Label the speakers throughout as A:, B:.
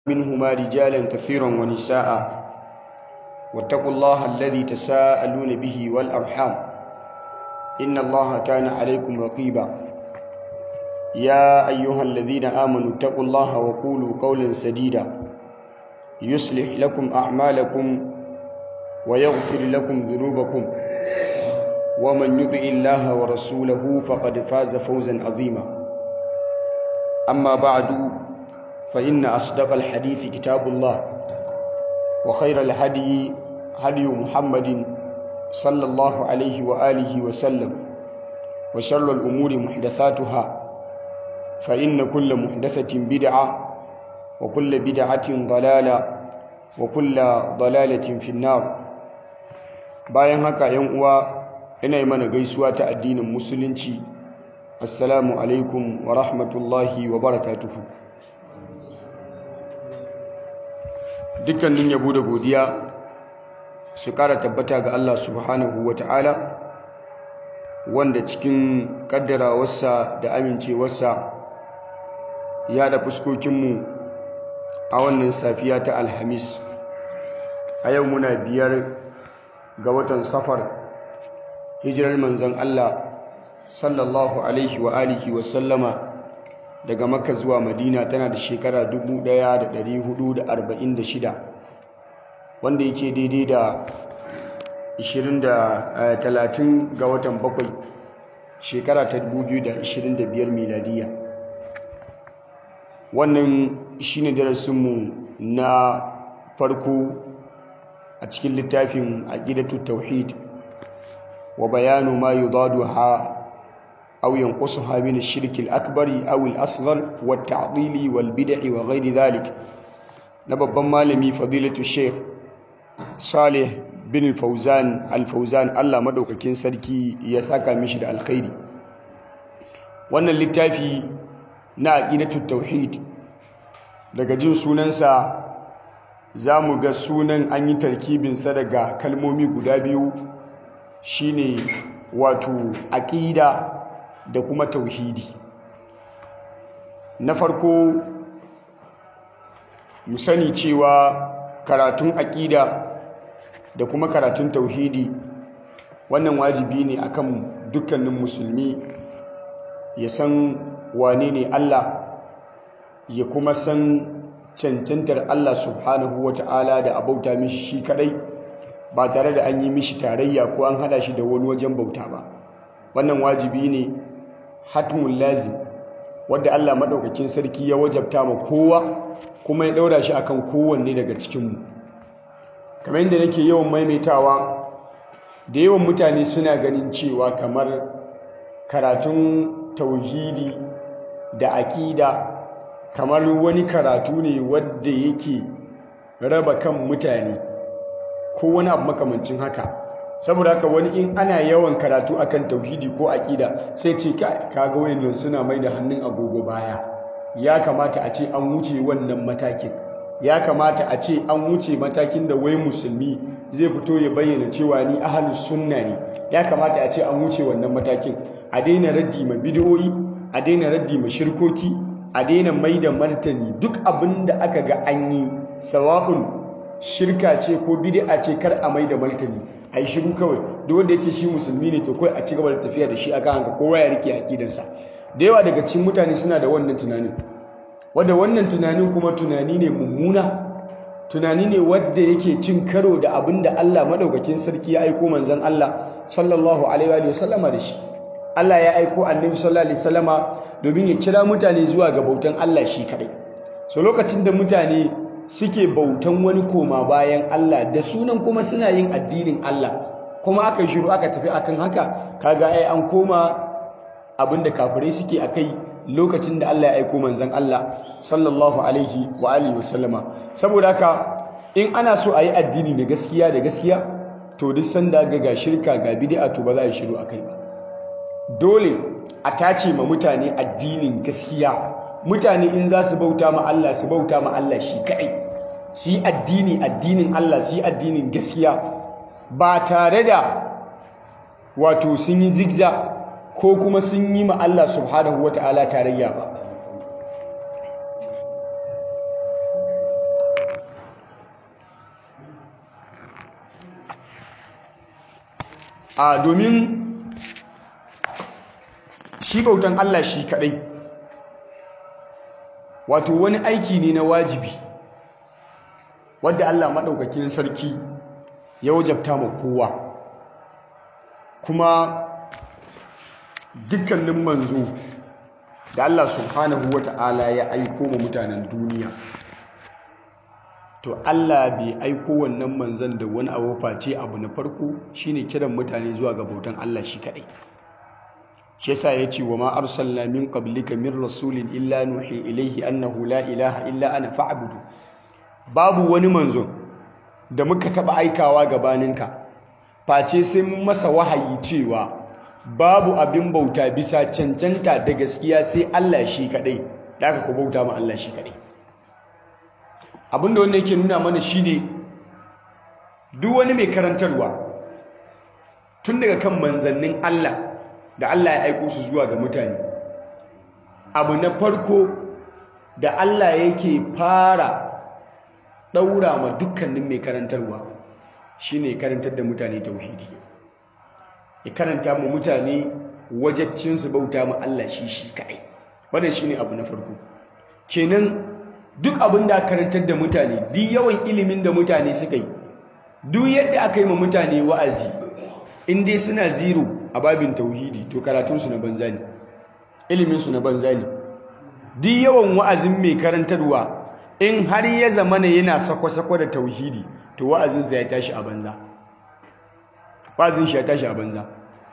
A: منهما رجالا كثيرا ونساء واتقوا الله الذي تساءلون به والأرحام إن الله كان عليكم رقيبا يا أيها الذين آمنوا اتقوا الله وقولوا قولا سديدا يصلح لكم أعمالكم ويغفر لكم ذنوبكم ومن يطع الله ورسوله فقد فاز فوزا عظيما أما بعد فإن أصدق الحديث كتاب الله وخير الهدي هدي محمد صلى الله عليه وآله وسلم وشر الأمور محدثاتها فإن كل محدثة بدعة وكل بدعة ضلالة وكل ضلالة في النار bayan haka yan uwa ina yi mana gaisuwa ta addinin musulunci assalamu alaikum wa rahmatullahi wa barakatuhu dukkanin yabo da godiya su kara tabbata ga Allah subhanahu wa ta'ala wanda cikin kaddarawarsa da amincewarsa ya da fuskokinmu a wannan safiya ta alhamis a yau muna biyar ga watan safar hijirar manzan Allah sallallahu alaihi wa alihi wa sallama daga makka zuwa madina tana da shekara 1446 wanda yake daidai da 30 ga watan bakwai shekara ta 2025 miladiya wannan shine darasinmu na farko a cikin littafin aqidatu tauhid wa bayanu ma yudaduha aw yanqusuha min ash-shirk al-akbar aw al-asghar wa at-ta'dil wal bid'i wa ghayri dhalik na babban malami fadilatu sheikh salih bin fauzan al-fauzan Allah madaukakin sarki ya saka mishi da alkhairi wannan littafi na aqidatu tauhid daga jin sunansa za mu ga sunan an yi tarkibinsa daga kalmomi guda biyu shine wato aƙida da kuma tauhidi na farko mu sani cewa karatun aƙida da kuma karatun tauhidi wannan wajibi ne akan dukkanin musulmi ya san wane ne Allah ya kuma san cancantar Allah subhanahu wa ta'ala da abauta mishi shi kadai ba tare da an yi mishi tarayya ko an hada shi da wani wajen bauta ba wannan wajibi ne hatmun lazim wadda Allah madaukakin sarki ya wajabta ma kowa kuma ya daura shi akan kowanne daga cikinmu kamar yadda nake yawan maimaitawa da yawan mutane suna ganin cewa kamar karatun tauhidi da aƙida kamar wani karatu ne wadda yake raba kan mutane ko wani abu makamancin haka saboda haka wani in ana yawan karatu akan tauhidi ko aƙida sai ce kaga wayannan suna mai da hannun agogo baya ya kamata a ce an wuce wannan matakin ya kamata a ce an wuce matakin da wai musulmi zai fito ya bayyana cewa ni ahlus sunna ne ya kamata a ce an wuce wannan matakin a daina raddi ma bid'o'i a daina raddi ma shirkoki a daina mai da martani duk abin da aka ga an yi sawa'un shirka ce ko bid'a ce kar a mai da martani a yi shiru kawai duk wanda ya ce shi musulmi ne to kawai a ci gaba da tafiya da shi a kan kowa ya rike aƙidarsa da yawa daga cikin mutane suna da wannan tunanin wadda wannan tunanin kuma tunani ne mummuna tunani ne wadda yake cin karo da abin da Allah madaukakin sarki ya aiko manzon Allah sallallahu alaihi wa sallama da shi Allah ya aiko annabi sallallahu alaihi wasallama domin ya kira mutane zuwa ga bautan Allah shi kadai so lokacin da mutane suke bautan wani koma bayan Allah da sunan kuma suna yin addinin Allah kuma aka shiru aka tafi akan haka kaga ai an koma abinda kafirai suke akai lokacin da Allah ya aiko manzon Allah sallallahu alaihi wa alihi wasallama saboda haka in ana so a yi addini da gaskiya da gaskiya to duk sanda ga ga shirka ga bid'a to ba za a shiru akai ba dole a tace ma mutane addinin gaskiya mutane in za su bauta ma Allah su bauta ma Allah shi kaɗai su yi addini addinin Allah su yi addinin gaskiya ba tare da wato sun yi zigza ko kuma sun yi ma Allah subhanahu wa ta'ala tarayya ba a domin shi bautan Allah shi kadai wato wani aiki ne na wajibi wadda Allah maɗaukakin sarki ya wajabta ma kowa kuma dukkanin manzo da Allah subhanahu wata'ala ya aiko ma mutanen duniya to Allah bai aiko wannan manzon da wani abu face abu na farko shine kiran mutane zuwa ga bautan Allah shi kadai shi yasa yace wa ma arsalna min qablika min rasulin illa nuhi ilayhi annahu la ilaha illa ana fa'budu babu wani manzo da muka taba aikawa gabaninka face sai mun masa wahayi cewa babu abin bauta bisa cancanta da gaskiya sai Allah shi kadai da aka ku bauta ma Allah shi kadai abinda wannan yake nuna mana shine duk wani mai karantarwa tun daga kan manzannin Allah da Allah ya aiko su zuwa ga mutane abu na farko da Allah yake fara daura ma dukkanin mai karantarwa shine karantar da mutane tauhidi ya karanta mu mutane wajabcin su bauta ma Allah shi shi kai wannan shine abu na farko kenan duk abin da karantar da mutane duk yawan ilimin da mutane suka yi duk yadda aka yi ma mutane wa'azi in dai suna zero a babin tauhidi to karatunsu na banza ne iliminsu na banza ne duk yawan wa'azin mai karantarwa in har ya zama ne yana sako-sako da tauhidi to wa'azinsa ya tashi a banza wa'azin shi ya tashi a banza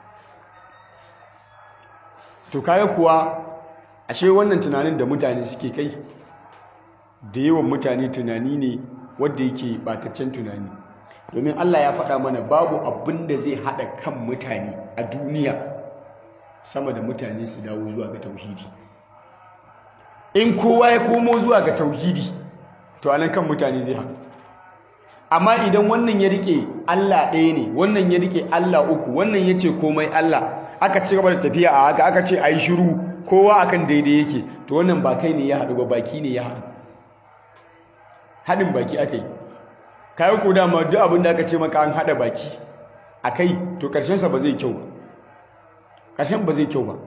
A: to kaya kuwa ashe wannan tunanin da mutane suke kai da yawan mutane tunani ne wadda yake bataccen tunani domin Allah ya faɗa mana babu abin da zai haɗa kan mutane a duniya sama da mutane su dawo zuwa ga tauhidi in kowa ya komo zuwa ga tauhidi to anan kan mutane zai haɗu amma idan wannan ya rike Allah ɗaya ne wannan ya rike Allah uku wannan ya ce komai Allah aka ci gaba da tafiya a haka aka ce a yi shiru kowa akan daidai yake to wannan ba kai ne ya haɗu ba baki ne ya haɗu haɗin baki aka yi kayan ku dama duk abin da aka ce maka an haɗa baki a kai to ƙarshensa ba zai kyau ba ƙarshen ba zai kyau ba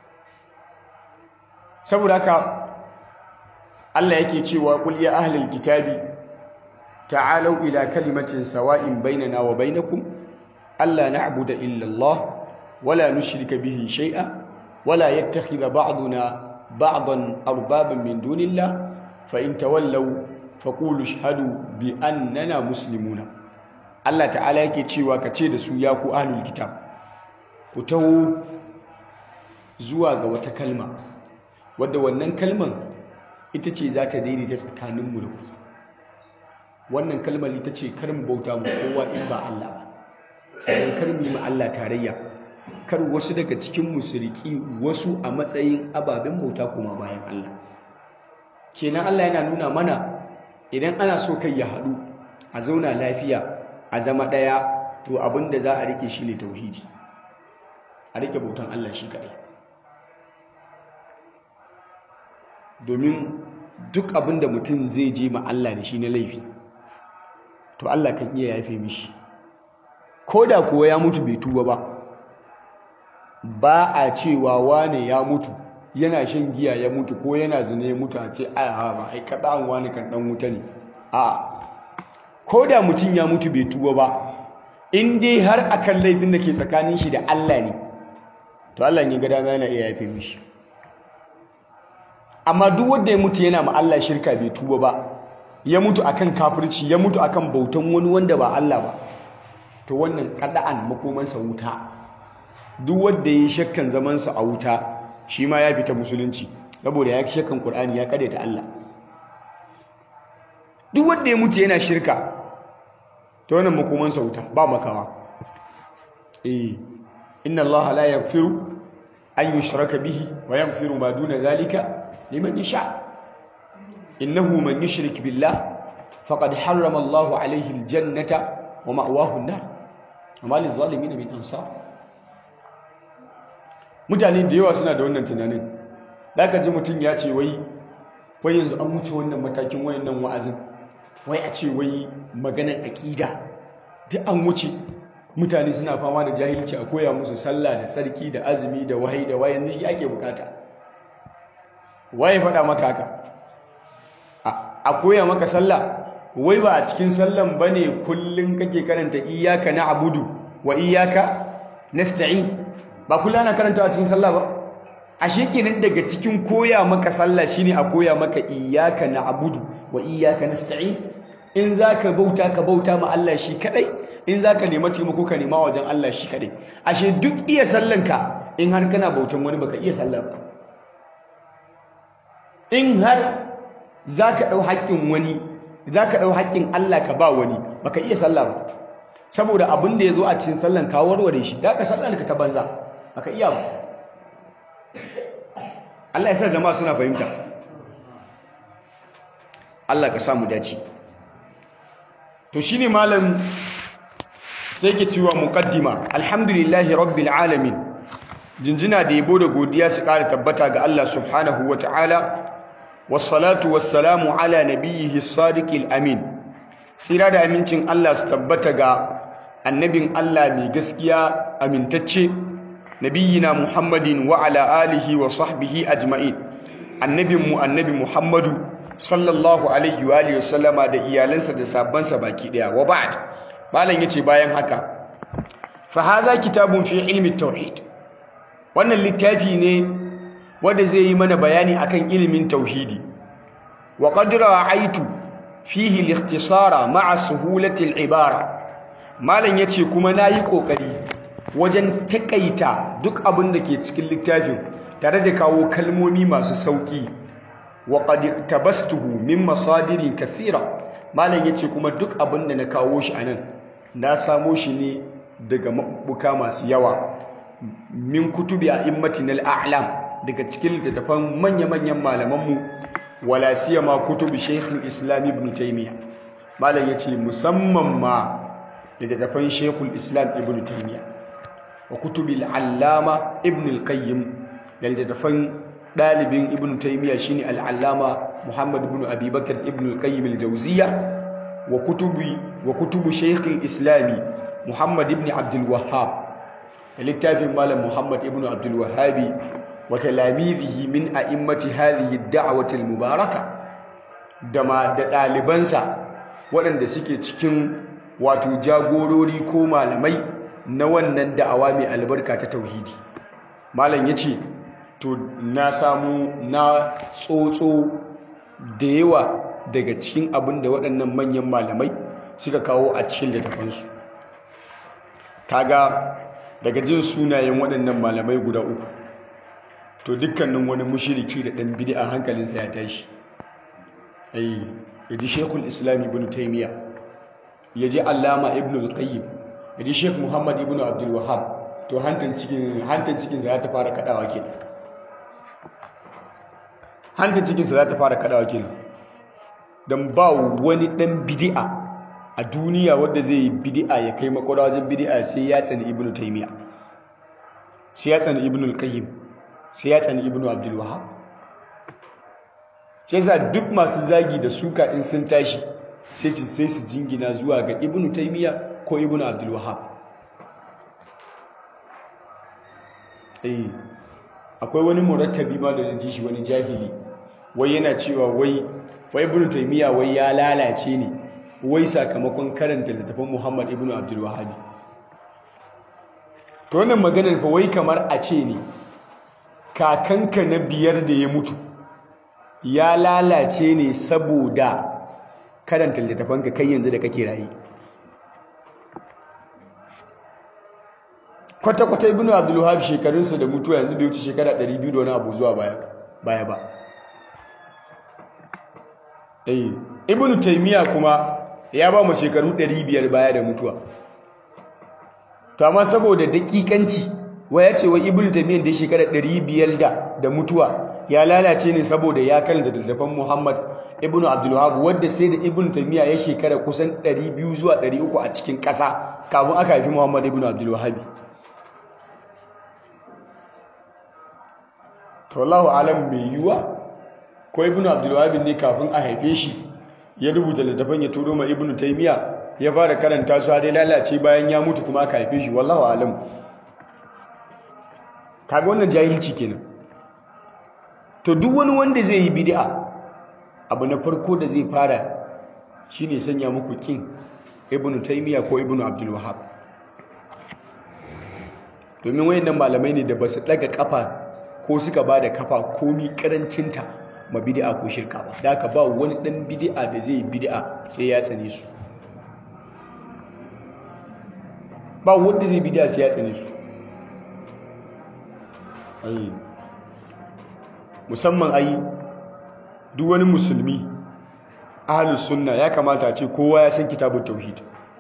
A: saboda haka Allah yake cewa qul ya ahlul kitabi ta'alu ila kalimatin sawa'in bainana wa bainakum alla na'budu illa Allah wala nushrika bihi shay'a wala yattakhidha ba'duna ba'dan arbaban min dunillah fa in tawallaw faqulu ashhadu bi annana muslimuna Allah ta'ala yake cewa kace da su ya ku ahlul kitab ku taho zuwa ga wata kalma wadda wannan kalman ita ce za ta daidaita tsakaninmu da ku wannan kalmar ita ce kar mu bauta mu kowa in ba Allah ba sannan kar mu yi ma Allah tarayya kar wasu daga cikin mu su riki wasu a matsayin ababen bauta kuma bayan Allah kenan Allah yana nuna mana idan ana so kai ya haɗu a zauna lafiya a zama ɗaya to abin da za a rike shi ne tauhidi a rike bautan Allah shi kaɗai domin duk abin da mutum zai je ma Allah da shi na laifi to Allah kan iya yafe mishi ko da kuwa ya mutu bai tuba ba ba a cewa wane ya mutu yana shan giya ya mutu ko yana zina ya mutu a ce a ba ai kada an wani kan dan wuta ne a ko da mutum ya mutu bai tuba ba in dai har akan laifin da ke tsakanin shi da Allah ne to Allah ya ga dama yana iya yafe mishi amma duk wanda ya mutu yana ma Allah shirka bai tuba ba ya mutu akan kafirci ya mutu akan bautan wani wanda ba Allah ba to wannan kada'an makomansa wuta duk wanda ya shakkan zaman sa a wuta shi ma ya fita musulunci saboda ya shakkan Qur'ani ya ta Allah duk wanda ya mutu yana shirka to wannan makomansa wuta ba makawa eh inna Allah la yaghfiru an yushraka bihi wa yaghfiru ma duna zalika liman yasha innahu man yushrik billah faqad harrama Allahu alayhi aljannata wa ma'wahu an-nar wa ma lizalimin min ansar mutane da yawa suna da wannan tunanin zaka ji mutun ya ce wai wai yanzu an wuce wannan matakin wayannan wa'azin wai a ce wai maganar aqida duk an wuce mutane suna fama da jahilci a koya musu sallah da tsarki da azumi da wahayi da wayan shi ake bukata waye faɗa maka haka a koya maka sallah wai ba a cikin sallan bane kullun kake karanta iyyaka na'budu wa iyyaka nasta'in ba kullun ana karanta a cikin sallah ba ashe kenan daga cikin koya maka sallah shine a koya maka iyyaka na'budu wa iyyaka nasta'in in zaka bauta ka bauta ma Allah shi kadai in zaka nema taimako ka nema wajen Allah shi kadai ashe duk iya sallanka in har kana bautan wani baka iya sallah ba in har zaka dau haƙƙin wani zaka dau haƙƙin Allah ka ba wani baka iya sallah ba saboda abin da yazo a cikin sallan ka warware shi da ka sallar ka ta banza baka iya ba Allah ya sa jama'a suna fahimta Allah ka samu dace to shine malam sai ke cewa muqaddima alhamdulillahi rabbil alamin jinjina da yabo da godiya su ƙara tabbata ga Allah subhanahu wata'ala wassalatu wassalamu ala nabiyhi sadiqil amin tsira da amincin Allah su tabbata ga annabin Allah mai gaskiya amintacce nabiyina muhammadin wa ala alihi wa sahbihi ajma'in annabinmu annabi muhammadu sallallahu alaihi wa alihi wasallama da iyalansa da sabbansa baki daya wa ba'd malam yace bayan haka fa hadha kitabun fi ilmi tauhid wannan littafi ne wanda zai yi mana bayani akan ilimin tauhidi wa qad ra'aytu fihi al-ikhtisara ma'a suhulati al-ibara malam yace kuma nayi kokari wajen takaita duk abin da ke cikin littafin tare da kawo kalmomi masu sauki wa qad tabastuhu min masadirin kathira malam yace kuma duk abin da na kawo shi anan na samo shi ne daga mabuka masu yawa min kutubi a'immatin al-a'lam daga cikin littattafan manya-manyan malamanmu wala siyama kutubi shaykhul islam ibn taymiya malam yace musamman ma littattafan shaykhul islam ibn taymiya wa kutubil allama ibn al-qayyim da littattafan dalibin ibn taymiya shine al-allama muhammad ibn abi bakr ibn al-qayyim al-jawziyya wa kutubi wa kutubu shaykh al-islam muhammad ibn abd al-wahhab da littafin malam muhammad ibn abd al-wahhabi wa talamizihi min a'immati hadhihi ad-da'wati al-mubaraka da ma da dalibansa waɗanda suke cikin wato jagorori ko malamai na wannan da'awa mai albarka ta tauhidi malam yace to na samu na tsotso da yawa daga cikin abin da waɗannan manyan malamai suka kawo a cikin littafansu kaga daga jin sunayen waɗannan malamai guda uku to dukkanin wani mushiriki da ɗan bid'a hankalinsa ya tashi ai yaji shekul islam ibn taymiya yaji allama ibn al-qayyim yaji sheikh muhammad ibn abdul wahhab to hantan cikin hantan cikin sa ta fara kadawa kenan hantan cikin sa za ta fara kadawa kenan dan ba wani dan bid'a a duniya wanda zai yi bid'a ya kai makwada wajen bid'a sai ya tsani ibn taymiya sai ya tsani ibn al-qayyim sai ya tsani ibn abdul wahhab sai sa duk masu zagi da suka in sun tashi sai ci sai su jingina zuwa ga ibn taymiya ko ibn abdul wahhab eh akwai wani murakkabi ma da ji shi wani jahili wai yana cewa wai wai ibn taymiya wai ya lalace ne wai sakamakon karanta littafin muhammad ibn abdul wahhab to wannan maganar fa wai kamar a ce ne kakanka na biyar da ya mutu ya lalace ne saboda karanta littafanka kai yanzu da kake rayu kwata-kwata ibn abdulwahab shekarunsa da mutuwa yanzu bai wuce shekara 200 da wani abu zuwa baya ba eh ibn taymiya kuma ya ba mu shekaru 500 baya da mutuwa to amma saboda dakikanci waya ce wa ibn taymiya da shekara 500 da da mutuwa ya lalace ne saboda ya karanta littafin muhammad ibn abdulwahab wanda sai da ibn taymiya ya shekara kusan 200 zuwa 300 a cikin ƙasa kafin aka haifi muhammad ibn abdulwahab to Allahu alam bai yiwa ko ibnu abdul wahab ne kafin a haife shi ya rubuta littafin ya turo ma ibnu taymiya ya fara karanta su dai lalace bayan ya mutu kuma aka haife shi wallahu alam kaga wannan jahilci kenan to duk wani wanda zai yi bid'a abu na farko da zai fara shine sanya muku kin ibnu taymiya ko ibnu abdul wahhab domin wayannan malamai ne da basu daga kafa ko suka bada kafa komi karancinta ma bid'a ko shirka ba da haka ba wani dan bid'a da zai bid'a sai ya tsane su ba wanda zai bid'a sai ya tsane su ai musamman ai duk wani musulmi ahlus sunna ya kamata ce kowa ya san kitabut tauhid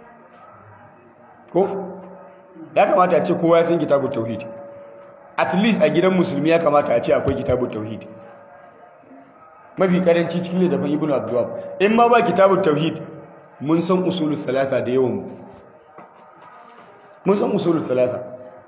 A: ko ya kamata ce kowa ya san kitabut tauhid at least a gidan musulmi ya kamata a ce akwai kitabut tauhid mafi karanci cikin littafin ibnu abdulwahab in ma ba kitabut tauhid mun san usulul thalatha da yawan mu mun san usulul thalatha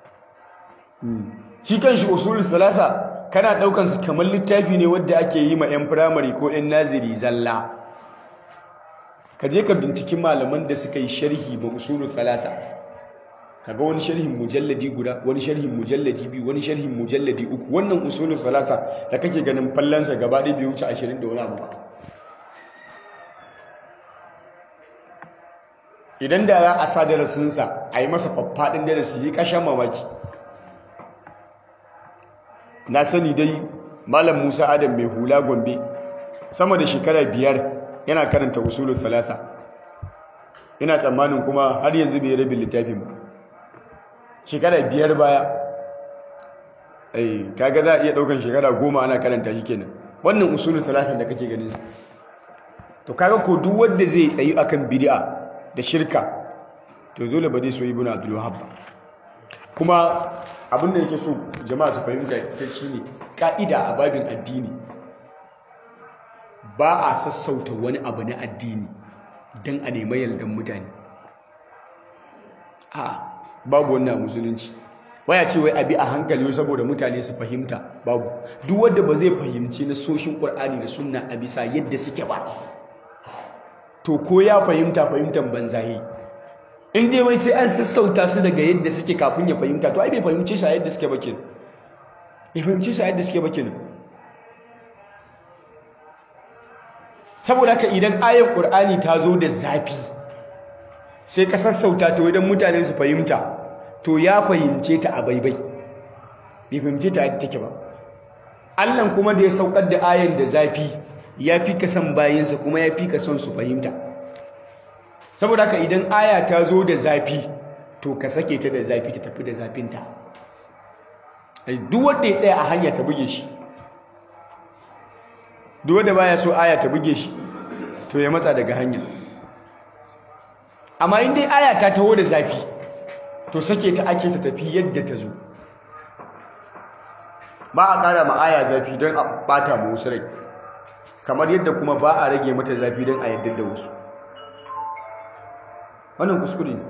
A: shi kanshi usulul thalatha kana daukan sa kamar littafi ne wanda ake yi ma yan primary ko yan naziri zalla ka je ka binciki malaman da suka yi sharhi ba usulul thalatha kaga wani sharhin mujalladi guda wani sharhin mujalladi biyu wani sharhin mujalladi uku wannan usulul thalatha da kake ganin fallansa gaba ɗaya bai wuce 20 da wani abu ba idan da za a sa darasinsa a yi masa faffaɗin darasi yi kashan mamaki na sani dai malam musa adam mai hula gombe sama da shekara biyar yana karanta usulul thalatha ina tsammanin kuma har yanzu bai rabin littafin ba shekara biyar baya ai kaga za a iya daukan shekara goma ana karanta shi kenan wannan usulul thalatha da kake ganin to kaga ko duk wanda zai tsayi akan bid'a da shirka to dole ba zai so ibnu abdul wahhab ba kuma abin da yake so jama'a su fahimta ta shine ka'ida a babin addini ba a sassauta wani abu na addini don a nemi yardan mutane a babu wannan musulunci waya ce wai abi a hankali saboda mutane su fahimta babu duk wanda ba zai fahimci na soshin qur'ani da sunna a bisa yadda suke ba to ko ya fahimta fahimtan banzahi in dai wai sai an sassauta su daga yadda suke kafin ya fahimta to ai bai fahimce shi a yadda suke ba kenan bai fahimce shi a yadda suke ba kenan saboda haka idan ayar qur'ani ta zo da zafi sai ka sassauta to idan mutane su fahimta to ya fahimce ta a baibai bai fahimce ta yadda take ba Allah kuma da ya saukar da ayan da zafi ya fi ka san bayinsa kuma ya fi ka son su fahimta saboda haka idan aya ta zo da zafi to ka sake ta da zafi ta tafi da zafinta duk wanda ya tsaya a hanya ta buge shi duk wanda baya so aya ta buge shi to ya matsa daga hanya amma in dai aya ta taho da zafi to sake ta ake ta tafi yadda ta zo ba a ƙara ma aya zafi don a ɓata ma wasu rai kamar yadda kuma ba a rage mata zafi don a yadda da wasu wannan kuskure ne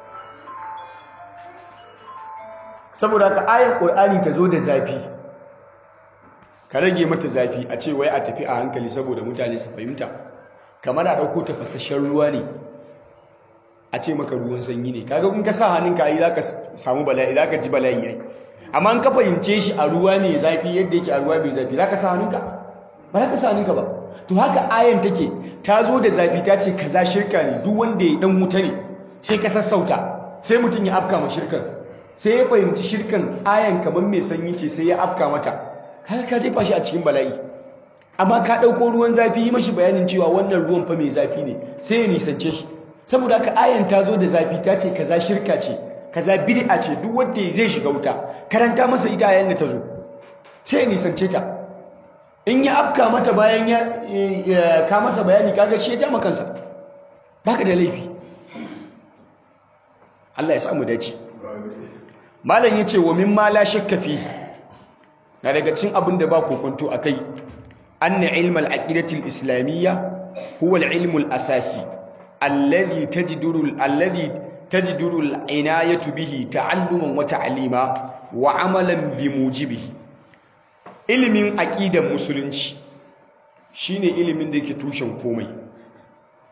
A: saboda ka ayar ƙur'ani ta zo da zafi ka rage mata zafi a ce wai a tafi a hankali saboda mutane su fahimta kamar a ɗauko tafasasshen ruwa ne a ce maka ruwan sanyi ne kaga in ka sa hannunka yi za ka samu bala'i za ka ji bala'i yayi amma in ka fahimce shi a ruwa mai zafi yadda yake a ruwa mai zafi za ka sa hannunka ba za ka sa hannunka ba to haka ayan take ta zo da zafi ta ce kaza shirka ne duk wanda ya dan wuta ne sai ka sassauta sai mutum ya afka ma shirkan sai ya fahimci shirkan ayan kamar mai sanyi ce sai ya afka mata kaga ka jefa shi a cikin bala'i amma ka ɗauko ruwan zafi yi mashi bayanin cewa wannan ruwan fa mai zafi ne sai ya nisance shi saboda haka ayan ta zo da zafi ta ce kaza shirka ce kaza bid'a ce duk wanda zai shiga wuta karanta masa ita ayan da ta zo sai ya nisance ta in ya afka mata bayan ya ka masa bayani kaga shi ya ja kansa baka da laifi Allah ya samu dace malam yace wa mimma la shakka fi na daga cikin abin da ba kokonto akai anna ilmal aqidati al-islamiyya huwa al-ilm al-asasi alladhi tajduru alladhi tajduru al-inayatu bihi ta'alluman wa ta'lima wa amalan bimujibihi ilimin aqidan musulunci shine ilimin da yake tushen komai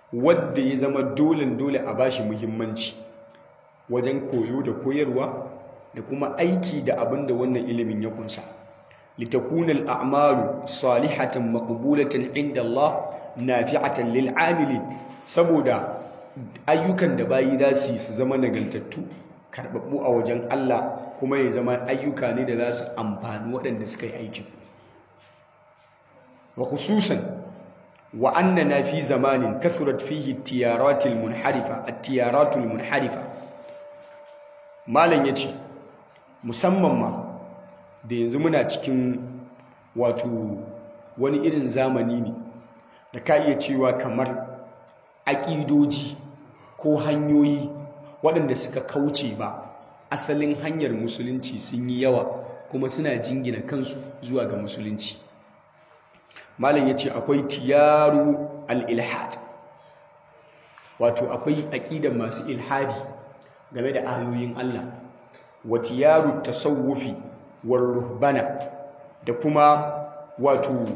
A: wadda ya zama dole dole a bashi muhimmanci wajen koyo da koyarwa da kuma aiki da abin da wannan ilimin ya kunsa litakuna al'amalu salihatan maqbulatan inda Allah nafi'atan lil amilin saboda ayyukan da bayi za su yi su zama nagaltattu karbabbu a wajen Allah kuma ya zama ayyuka ne da za su amfani waɗanda suka yi aikin wa khususan wa annana fi zamanin kathurat fihi tiyaratul munharifa at-tiyaratul munharifa malam yace musamman ma da yanzu muna cikin wato wani irin zamani ne da ka iya cewa kamar aƙidoji ko hanyoyi waɗanda suka kauce ba asalin hanyar musulunci sun yi yawa kuma suna jingina kansu zuwa ga musulunci malam ya ce akwai tiyaru al-ilhad wato akwai aƙidar masu ilhadi game da ayoyin Allah wa tiyaru tasawufi war ruhbana da kuma wato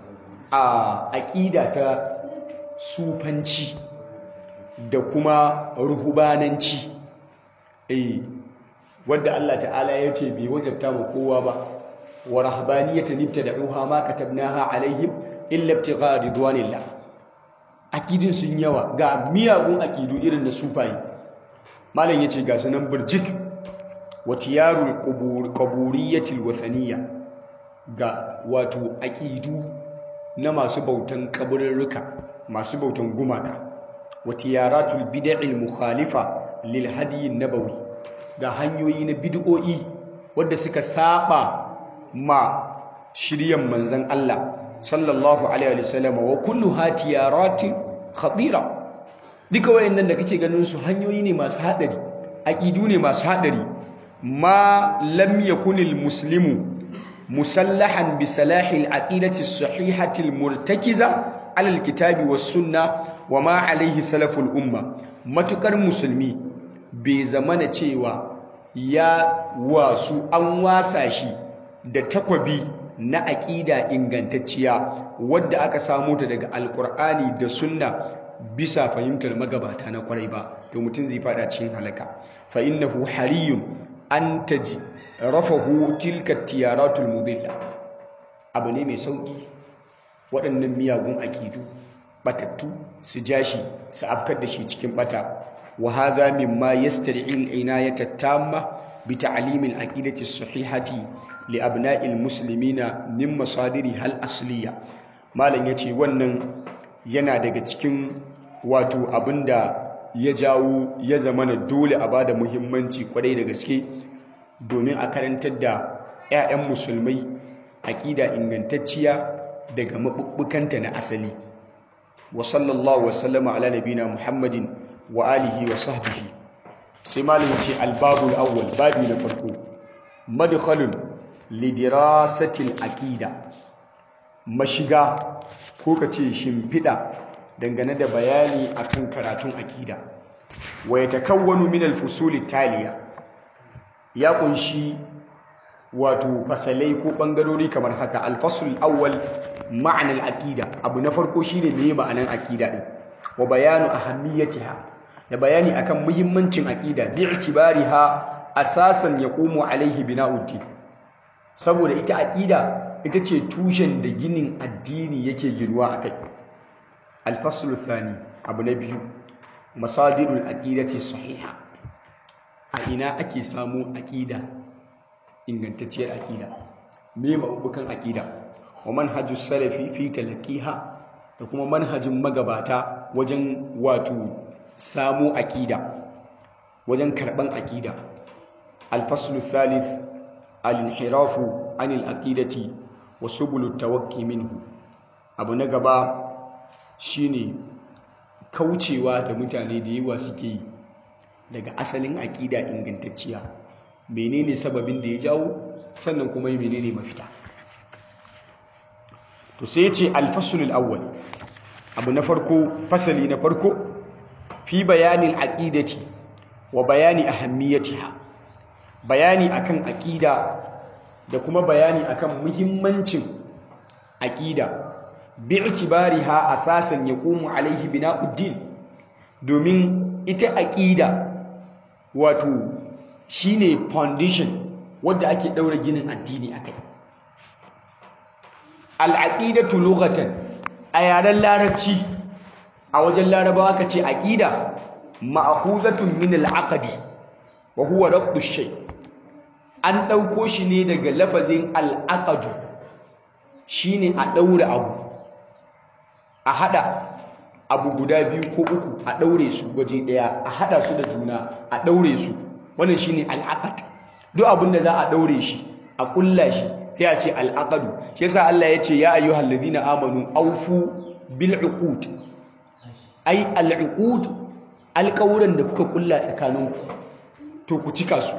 A: a aƙida ta sufanci da kuma ruhubananci eh wanda Allah ta'ala ya ce bai wajabta mu kowa ba wa rahbaniyatan ibtada'uha ma katabnaha alaihim illa ibtigha ridwanillah akidin sun yawa ga miyagun akidu irin na sufayi malam yace ga sunan burjik wa tiyarul qubur qaburiyatil wathaniyya ga wato akidu na masu bautan kaburruka masu bautan gumaka wa tiyaratul bid'il mukhalifa lil hadi nabawi ga hanyoyi na bid'o'i wadda suka saba ma shiryan manzan Allah sallallahu alaihi wasallam wa kulluha tiyaratin khatira duka wayannan da kake ganin su hanyoyi ne masu hadari aqidu ne masu hadari ma lam yakunil muslimu musallahan bi salahil aqidati as-sahihati al-murtakiza ala al-kitabi was-sunnah wa ma alaihi salaful umma matukar musulmi bai zamana cewa ya wasu an wasa shi da takwabi na aƙida ingantacciya wadda aka samu ta daga alƙur'ani da sunna bisa fahimtar magabata na kwarai ba to mutum zai fada cikin halaka fa innahu hariyun an taji rafahu tilka tiyaratul mudilla abu ne mai sauki waɗannan miyagun aƙidu batattu su jashi su afkar da shi cikin bata وهذا مما يستدعي العناية التامة بتعليم العقيدة الصحيحة لأبناء المسلمين من مصادرها الأصلية ما لن يتي ونن yana daga cikin wato abinda ya jawo ya zama na dole a bada muhimmanci kwarai da gaske domin a karantar da 'ya'yan musulmai aƙida ingantacciya daga maɓuɓɓukanta na asali wa sallallahu wasallama ala nabina muhammadin wa alihi wa sahbihi sai malamin ce albabul awwal babi na farko madkhalun lidirasatil aqida mashiga ko kace shimfida dangane da bayani akan karatun aqida wa yatakawwanu min alfusul taliya ya kunshi wato fasalai ko bangarori kamar haka alfasul awwal ma'anar aqida abu na farko shine meye ma'anar aqida din wa bayanu ahammiyatiha da bayani akan muhimmancin aqida bi itibariha asasan yaqumu alaihi bina'uddin saboda ita aqida ita ce tushen da ginin addini yake ginuwa akai al-faslu thani abu na biyu masadirul aqidati sahiha a ina ake samu aqida ingantacciyar aqida me mabubukan aqida wa manhajus salafi fi talaqiha da kuma manhajin magabata wajen wato samu aƙida wajen karɓan aƙida alfaslu thalith al-inhirafu anil aqidati wa subul tawaqqi minhu abu na gaba shine kaucewa da mutane da yawa suke yi daga asalin aƙida ingantacciya menene sababin da ya jawo sannan kuma menene mafita to sai ce al-fasl al-awwal abu na farko fasali na farko fi bayanin aqidati wa bayani ahammiyatiha bayani akan aqida da kuma bayani akan muhimmancin aqida bi'tibariha asasan yaqumu alaihi bina'uddin domin ita aqida wato shine foundation wanda ake daura ginin addini akai al-aqidatu lughatan a yaren larabci a wajen larabawa aka ce aqida ma'khuzatun min al-aqdi wa huwa rabtu shay an dauko shi ne daga lafazin al-aqdu shine a daure abu a hada abu guda biyu ko uku a daure su waje daya a hada su da juna a daure su wannan shine al-aqd duk abin da za a daure shi a kulla shi sai a ce al-aqdu shi yasa Allah ya ce ya ayyuhal ladina amanu awfu bil uqud ai al-uqud alƙawuran da kuka kulla tsakaninku to ku cika su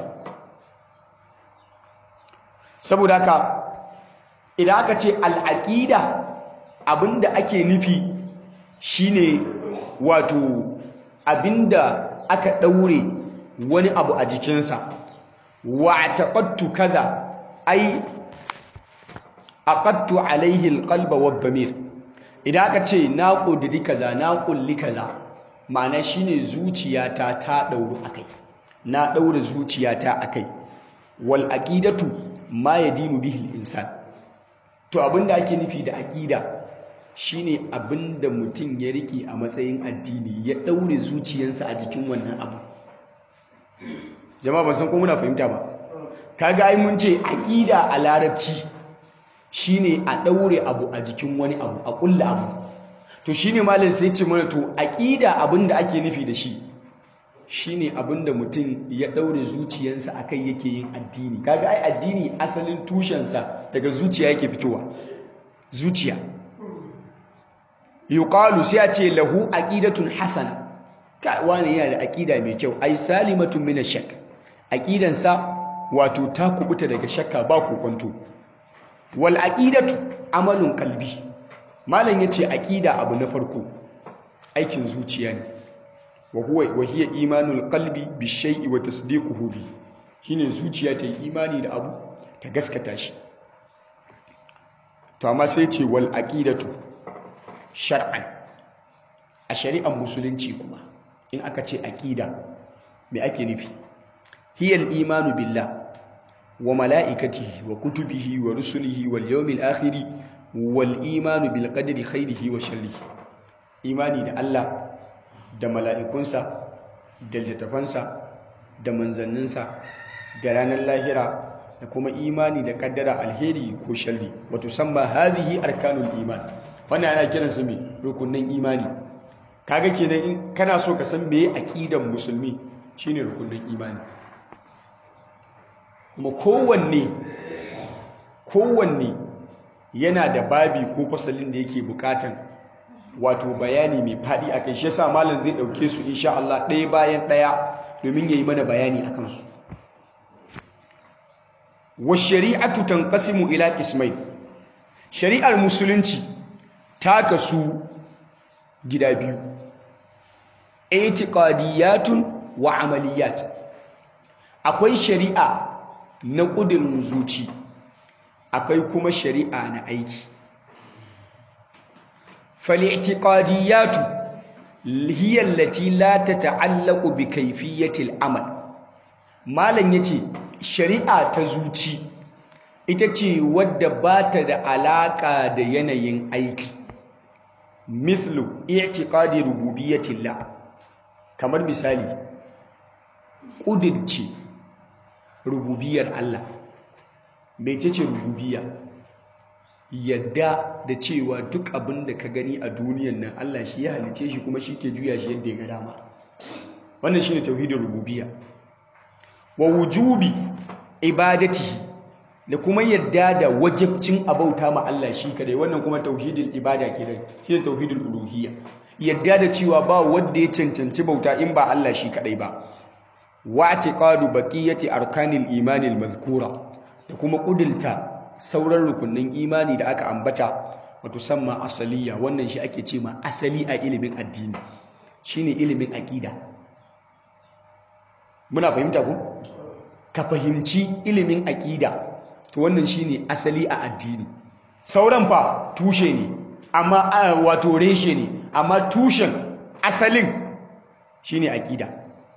A: saboda haka idan aka ce al'aƙida abinda ake nufi shine wato abinda aka ɗaure wani abu a jikinsa wa taqattu kaza ai aqattu alaihi alqalba wad-damir idan aka ce na ƙudiri kaza na ƙulli kaza ma'ana shine zuciyata ta ɗauru akai na ɗaura zuciyata akai wal aqidatu ma yadinu bihi al-insan to abinda ake nufi da aqida shine abinda mutum ya rike a matsayin addini ya ɗaure zuciyarsa a jikin wannan abu jama'a ban san ko muna fahimta ba kaga ai mun ce aqida a larabci shine a ɗaure abu a jikin wani abu a ƙulla abu to shine malam sai ce mana to aqida abinda ake nufi da shi shine abinda mutum ya ɗaure zuciyarsa akai yake yin addini kaga ai addini asalin tushensa daga zuciya yake fitowa zuciya yuqalu sai a ce lahu aqidatun hasana ka wani yana da aqida mai kyau ai salimatun min ash-shak aqidansa wato ta kubuta daga shakka ba kokonto wal aqidatu amalun qalbi malam yace aqida abu na farko aikin zuciya ne wa huwa wa hiya imanul qalbi bi shay'i wa tasdiquhu bi shine zuciya ta yi imani da abu ta gaskata shi to amma sai ce wal aqidatu shar'an a shari'ar musulunci kuma in aka ce aqida me ake nufi hiya al imanu billah wa mala'ikatihi wa kutubihi wa rusulihi wal yawmil akhiri wal imanu bil qadri khairihi wa sharrihi imani da Allah da mala'ikunsa da littafansa da manzanninsa da ranar lahira da kuma imani da kaddara alheri ko sharri wato samma hadhihi arkanul iman wannan ana kiran su me rukunin imani kaga kenan in kana so ka san meye aqidan musulmi shine rukunin imani kuma kowanne kowanne yana da babi ko fasalin da yake bukatan wato bayani mai faɗi a kai shi yasa malam zai ɗauke su insha Allah ɗaya bayan ɗaya domin ya yi mana bayani a kansu wa shari'atu tanqasimu ila qismai shari'ar musulunci ta kasu gida biyu i'tiqadiyatun wa amaliyat akwai shari'a na ƙudurin zuci akwai kuma shari'a na aiki فالاعتقاديات هي التي لا تتعلق بكيفية العمل malam yace shari'a ta zuci ita ce wadda ba ta da alaka da yanayin aiki mithlu i'tiqadi rububiyyatillah kamar misali kudirce rububiyar Allah mece ce rububiyya yadda da cewa duk abin da ka gani a duniyan nan Allah shi ya halice shi kuma shi ke juya shi yadda ya ga dama wannan shine tauhidin rububiyya wa wujubi ibadatihi da kuma yadda da wajibcin abauta ma Allah shi kadai wannan kuma tauhidin ibada kenan shine tauhidin uluhiyya yadda da cewa ba wanda ya cancanci bauta in ba Allah shi kadai ba wa i'tiqadu baqiyati arkanil imanil mazkura da kuma kudulta sauran rukunin imani da aka ambata wato samma asaliya wannan shi ake ce ma asali a ilimin addini shine ilimin aqida muna fahimta ku ka fahimci ilimin aqida to wannan shine asali a addini sauran fa tushe ne amma wato reshe ne amma tushen asalin shine aqida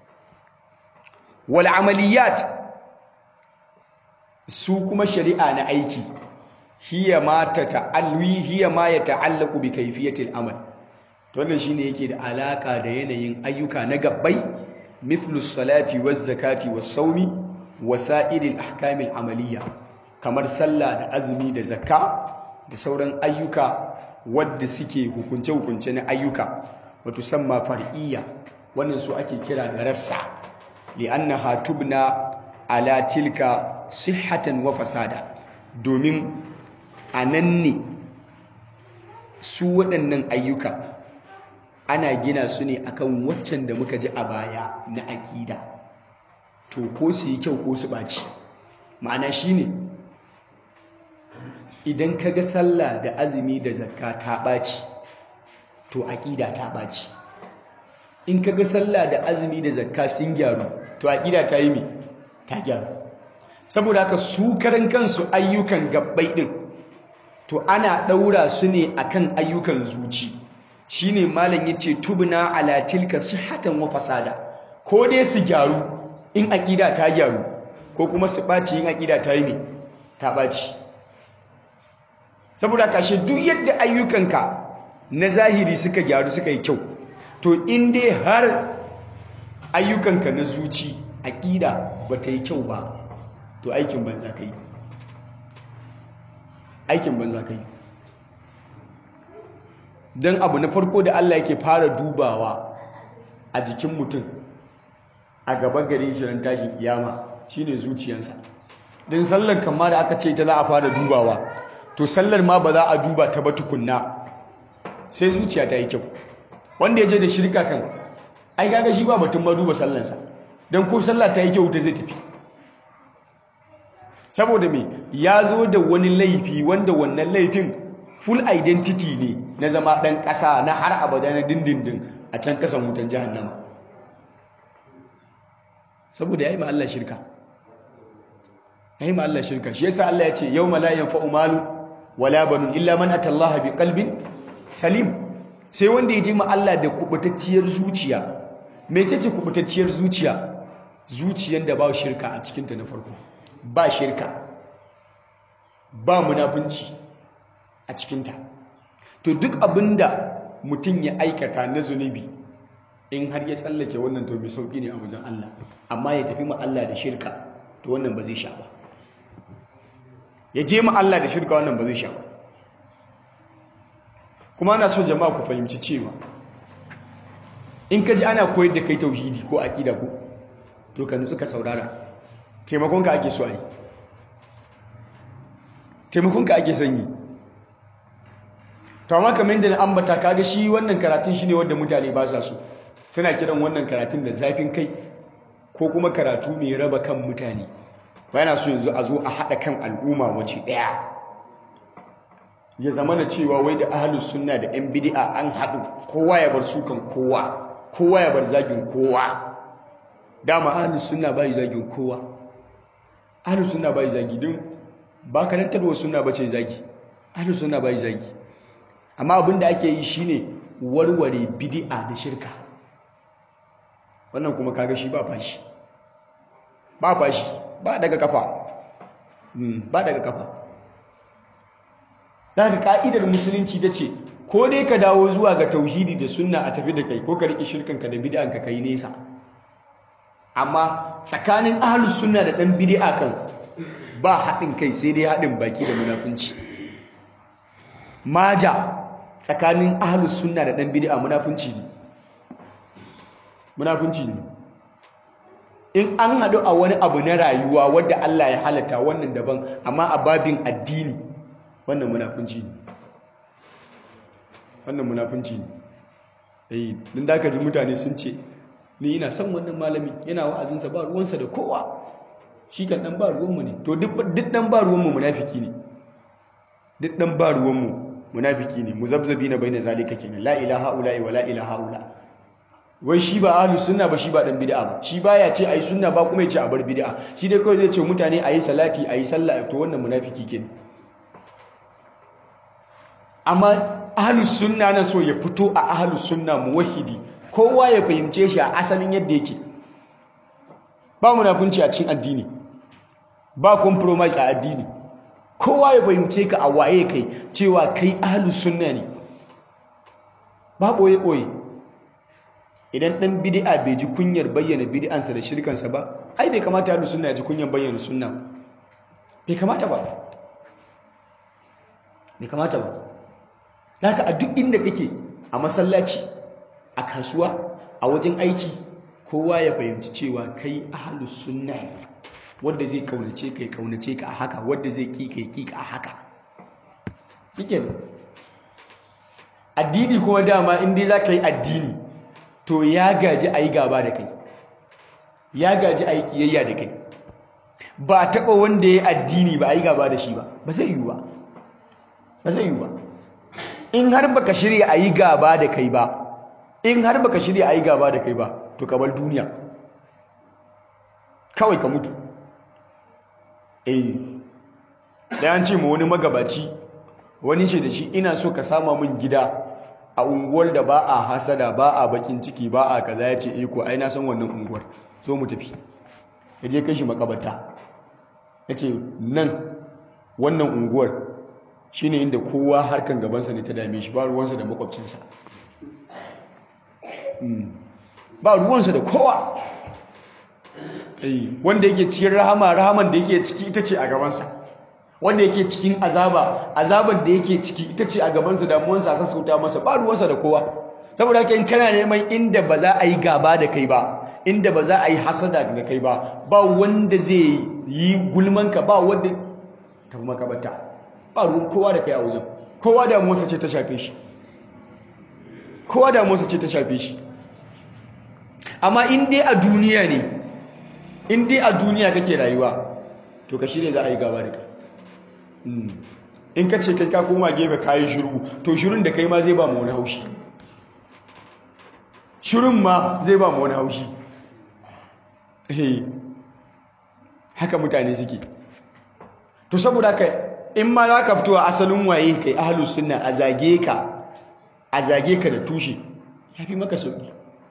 A: wal amaliyat su kuma shari'a na aiki hiya ma tata'alwi hiya ma yata'allaqu bi kayfiyatil amal to wannan shine yake da alaka da yanayin ayyuka na gabbai mithlu salati waz zakati was sawmi wasa'iril ahkamil amaliyya kamar sallah da azumi da zakka da sauran ayyuka wadda suke hukunce-hukunce na ayyuka wato samma far'iyya wannan su ake kira da rassa li'annaha tubna ala tilka sihhatan wa fasada domin anan ne su waɗannan ayyuka ana gina su ne akan waccan da muka ji a baya na aƙida to ko su yi kyau ko su ɓaci ma'ana shine idan ka ga sallah da azumi da zakka ta ɓaci to aƙida ta ɓaci in ka ga sallah da azumi da zakka sun gyaru to aƙida ta yi mi ta gyaru saboda haka su karan kansu ayyukan gabbai ɗin to ana ɗaura su ne akan ayyukan zuci shine malam yace tubna ala tilka sihhatan wa fasada ko dai su gyaru in aƙida ta gyaru ko kuma su ɓaci in aƙida ta yi mi ta ɓaci saboda kashe duk yadda ayyukanka na zahiri suka gyaru suka yi kyau to in dai har ayyukanka na zuci aƙida ba ta yi kyau ba to aikin banza ka yi aikin banza ka yi don abu na farko da Allah yake fara dubawa a jikin mutum a gaba garin shirin tashin kiyama shine zuciyansa don sallar kama da aka ce ta za a fara dubawa to sallar ma ba za a duba ta ba tukunna sai zuciya ta yi kyau wanda ya je da shirka kan ai kaga shi ba batun ma duba sallarsa don ko sallar ta yi kyau ta zai tafi saboda me ya zo da wani laifi wanda wannan laifin full identity ne na zama ɗan ƙasa na har abada na dindindin a can ƙasan wutan jahannama saboda ya yi ma Allah shirka ya yi ma Allah shirka shi yasa Allah ya ce yau ma la yanfa'u malu wala banun illa man atallaha bi qalbin salim sai wanda ya je ma Allah da kubutacciyar zuciya me ce kubutacciyar zuciya zuciyar da ba shirka a cikinta na farko ba shirka ba munafunci a cikinta to duk abinda mutum ya aikata na zunubi in har ya tsallake wannan to mai sauki ne a wajen Allah amma ya tafi ma Allah da shirka to wannan ba zai sha ba ya je ma Allah da shirka wannan ba zai sha ba kuma ana so jama'a ku fahimci cewa in ka ji ana koyar da kai tauhidi ko aqida ko to ka nutsu ka saurara taimakon ka ake so a yi taimakon ka ake son yi to amma kamar yadda na ambata kaga shi wannan karatun shine wanda mutane ba sa so suna kiran wannan karatun da zafin kai ko kuma karatu mai raba kan mutane ba yana so yanzu a zo a haɗa kan al'umma wace ɗaya ya zama na cewa wai da ahalus sunna da yan bid'a an haɗu kowa ya bar sukan kowa kowa ya bar zagin kowa dama ahalus sunna bai zagin kowa ahalus sunna bai zagi don ba karantarwa sunna bace zagi ahalus sunna bai zagi amma abinda ake yi shine warware bid'a da shirka wannan kuma kaga shi ba fashi ba fashi ba daga kafa ba daga kafa daga ka'idar musulunci ta ce ko dai ka dawo zuwa ga tauhidi da sunna a tafi da kai ko ka riƙe shirkanka da bid'anka kai nesa amma tsakanin ahlus sunna da ɗan bid'a kan ba haɗin kai sai dai haɗin baki da munafunci maja tsakanin ahlus sunna da ɗan bid'a munafunci ne munafunci ne in an haɗu a wani abu na rayuwa wadda Allah ya halatta wannan daban amma a babin addini wannan munafunci ne wannan munafunci ne eh din da ka ji mutane sun ce ni ina son wannan malami yana wa'azinsa ba ruwansa da kowa shi kan dan ba ruwanmu ne to duk dan ba ruwanmu munafiki ne duk dan ba ruwanmu munafiki ne muzabzabina baina zalika kenan la ilaha illa wa la ilaha illa wai shi ba ahlus sunna ba shi ba dan bid'a ba shi baya ce ayi sunna ba kuma ya ce a bar bid'a shi dai kawai zai ce mutane ayi salati ayi sallah to wannan munafiki kenan amma ahlus sunna na so ya fito a ahlus sunna muwahhidi kowa ya fahimce shi a asalin yadda yake ba munafunci a cikin addini ba compromise a addini kowa ya fahimce ka a waye kai cewa kai ahlus sunna ne ba boye boye idan dan bid'a bai ji kunyar bayyana bid'ansa da shirkansa ba ai bai kamata ahlus sunna ya ji kunyar bayyana sunna bai kamata ba bai kamata ba haka a duk inda kake a masallaci a kasuwa a wajen aiki kowa ya fahimci cewa kai ahlus sunna ne wanda zai kaunace ka ya kaunace ka a haka wanda zai ki ka ya ki ka a haka kike addini kuma dama in dai zaka yi addini to ya gaji ayi gaba da kai ya gaji ayi kiyayya da kai ba taba wanda ya addini ba ayi gaba da shi ba ba zai yi ba ba zai yi ba in har baka shirya ayi gaba da kai ba in har baka shirya ayi gaba da kai ba to ka bar duniya kawai ka mutu eh da an ce ma wani magabaci wani ce da shi ina so ka sama min gida a unguwar da ba a hasada ba a bakin ciki ba a kaza ya ce eh ko ai na san wannan unguwar so mu tafi ya je kai shi makabarta ya ce nan wannan unguwar shine inda kowa harkan gabansa ne ta dame shi ba ruwansa da makwabcinsa ba ruwansa da kowa wanda yake cikin rahama rahaman da yake ciki ita ce a gabansa wanda yake cikin azaba azaban da yake ciki ita ce a gabansa damuwansa a sassauta masa ba ruwansa da kowa saboda haka in kana neman inda ba za a yi gaba da kai ba inda ba za a yi hasada da kai ba ba wanda zai yi gulmanka ba wanda ta makabata ba ruwan kowa da kai a wajen kowa damuwarsa ce ta shafe shi kowa damuwarsa ce ta shafe shi amma in dai a duniya ne in dai a duniya kake rayuwa to ka shirya za a yi gaba da kai in ka ce kai ka koma gefe kayi shiru to shirin da kai ma zai ba mu wani haushi shirin ma zai ba mu wani haushi haka mutane suke to saboda kai in ma za ka fito a asalin waye kai ahalus sunna a zage ka a zage ka da tushe ya fi maka sauki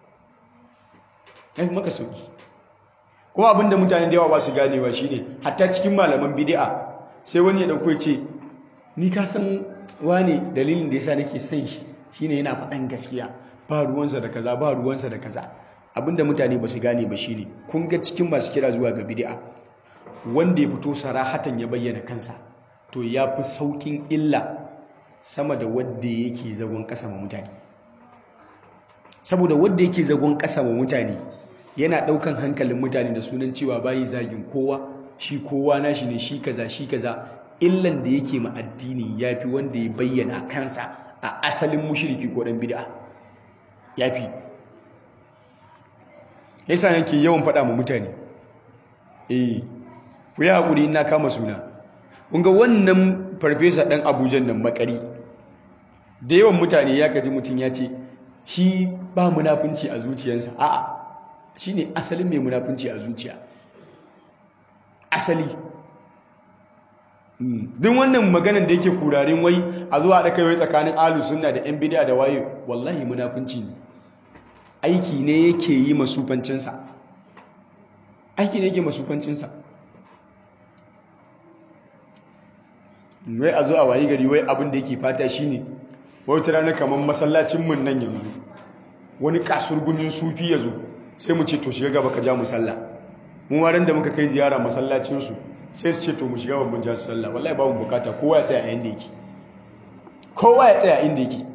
A: ya fi maka sauki ko abinda mutane da yawa ba su ganewa shine hatta cikin malaman bid'a sai wani ya dauko ce ni ka san wane dalilin da yasa nake son shi shine yana faɗan gaskiya ba ruwansa da kaza ba ruwansa da kaza abinda mutane ba su gane ba shine kun ga cikin masu kira zuwa ga bid'a wanda ya fito sarahatan ya bayyana kansa to ya fi saukin illa sama da wanda yake zagon ƙasa ma mutane saboda wanda yake zagon ƙasa ma mutane yana ɗaukan hankalin mutane da sunan cewa bayi zagin kowa shi kowa nashi ne shi kaza shi kaza illan da yake ma addini yafi wanda ya bayyana kansa a asalin mushriki ko dan bid'a yafi yasa yake yawan faɗa ma mutane eh ku yi hakuri ina kama suna kun ga wannan farfesa ɗan Abuja nan makari da yawan mutane ya gaji mutum ya ce shi ba munafunci a zuciyarsa a'a shine asalin mai munafunci a zuciya asali duk wannan maganan da yake kurarin wai a zuwa da kai tsakanin ahlus sunna da yan bid'a da waye wallahi munafunci ne aiki ne yake yi masufancinsa aiki ne yake masufancinsa wai a zo a wayi gari wai abin da yake fata shine wai wata rana kamar masallacin mun nan yanzu wani kasurgumin sufi ya zo sai mu ce to shiga gaba ka ja mu sallah mu ma da muka kai ziyara masallacinsu sai su ce to mu shiga babban ja su sallah wallahi babu bukata kowa ya tsaya a inda yake kowa ya tsaya inda yake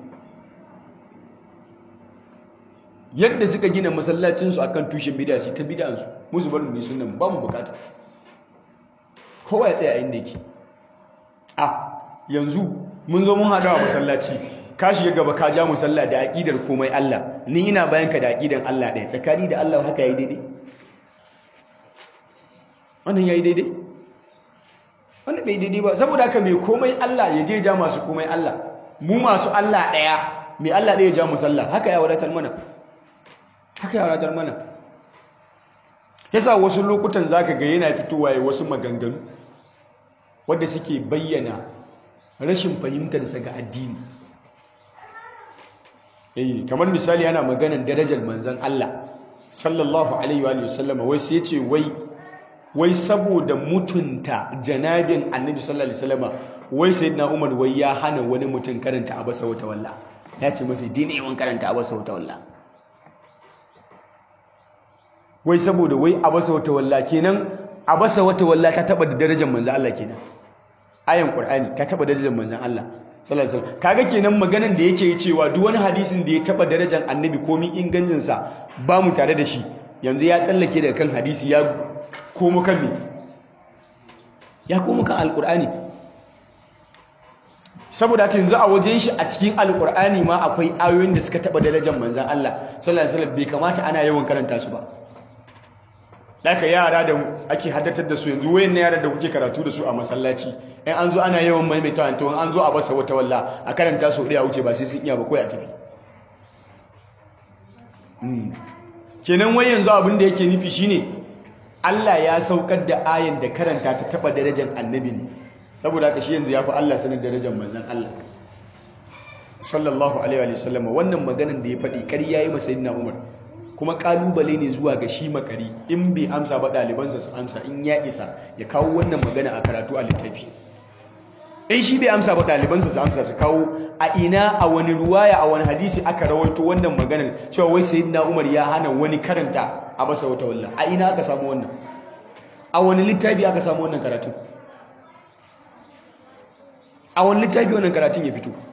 A: yadda suka gina masallacinsu akan tushen bid'a su ta bid'ansu musu barin ne sunan babu bukata kowa ya tsaya inda yake a yanzu mun zo mun haɗa wa masallaci ka shiga gaba ka ja musalla da aƙidar komai Allah ni ina bayan ka da aƙidar Allah ɗaya tsakani da Allah haka yayi daidai wannan yayi daidai wannan bai daidai ba saboda haka mai komai Allah ya je ja masu komai Allah mu masu Allah ɗaya mai Allah ɗaya ja musalla haka ya wadatar mana haka ya wadatar mana yasa wasu lokutan zaka ga yana fitowa ya wasu maganganu wadda suke bayyana rashin fahimtarsa ga addini eh kamar misali ana maganar darajar manzon Allah sallallahu alaihi wa sallama wai sai ce wai wai saboda mutunta janabin annabi sallallahu alaihi wasallama wai sayyidina Umar wai ya hana wani mutum karanta abasa wata walla ya ce masa dini yawan karanta abasa wata walla wai saboda wai abasa wata walla kenan abasa wata walla ta taba da darajar manzon Allah kenan ayan Qur'ani ta taba darajar manzon Allah sallallahu alaihi wasallam kaga kenan maganan da yake cewa duk wani hadisin da ya taba darajar annabi komi ingancin sa ba mu tare da shi yanzu ya tsallake daga kan hadisi ya komo kan me ya komo kan alqur'ani saboda haka yanzu a wajen shi a cikin alqur'ani ma akwai ayoyin da suka taba darajar manzon Allah sallallahu alaihi wasallam bai kamata ana yawan karanta su ba Daka yara da ake haddatar da su yanzu wayan yara da kuke karatu da su a masallaci in an zo ana yawan maimaita to an zo a basa wata walla a karanta su ɗaya wuce ba sai sun iya ba kawai a tafi kenan wai yanzu abin da yake nufi shine Allah ya saukar da ayan da karanta ta taba darajar annabi ne saboda haka shi yanzu ya fi Allah sanin darajar manzon Allah sallallahu alaihi wa sallam wannan maganan da ya faɗi ƙarya yi masa sayyidina Umar kuma kalubale ne zuwa ga shi makari in bai amsa ba ɗalibansa su amsa in ya isa ya kawo wannan magana a karatu a littafi in shi bai amsa ba ɗalibansa su amsa su kawo a ina a wani ruwaya a wani hadisi aka rawaito wannan maganar cewa wai sayyidina Umar ya hana wani karanta a basa wata walla a ina aka samu wannan a wani littafi aka samu wannan karatu a wani littafi wannan karatun ya fito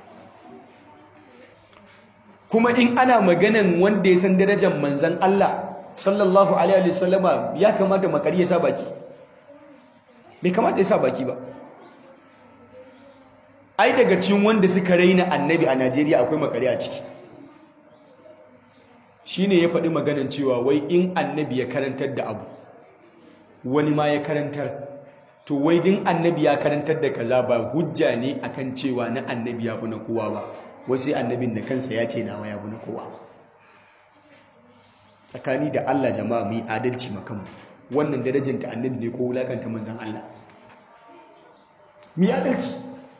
A: kuma in ana maganan wanda ya san darajar manzan Allah sallallahu alaihi wasallama ya kamata makari ya sa baki bai kamata ya sa baki ba ai daga cikin wanda suka raina annabi a Najeriya akwai makari a ciki shine ya faɗi maganan cewa wai in annabi ya karantar da abu wani ma ya karantar to wai din annabi ya karantar da kaza ba hujja ne akan cewa na annabi ya fi na kowa ba wasu annabin da kansa ya ce nawa ya na kowa tsakani da Allah jama'a mu yi adalci makamu wannan darajar ta annabi ne ko wulakanta manzon Allah mu yi adalci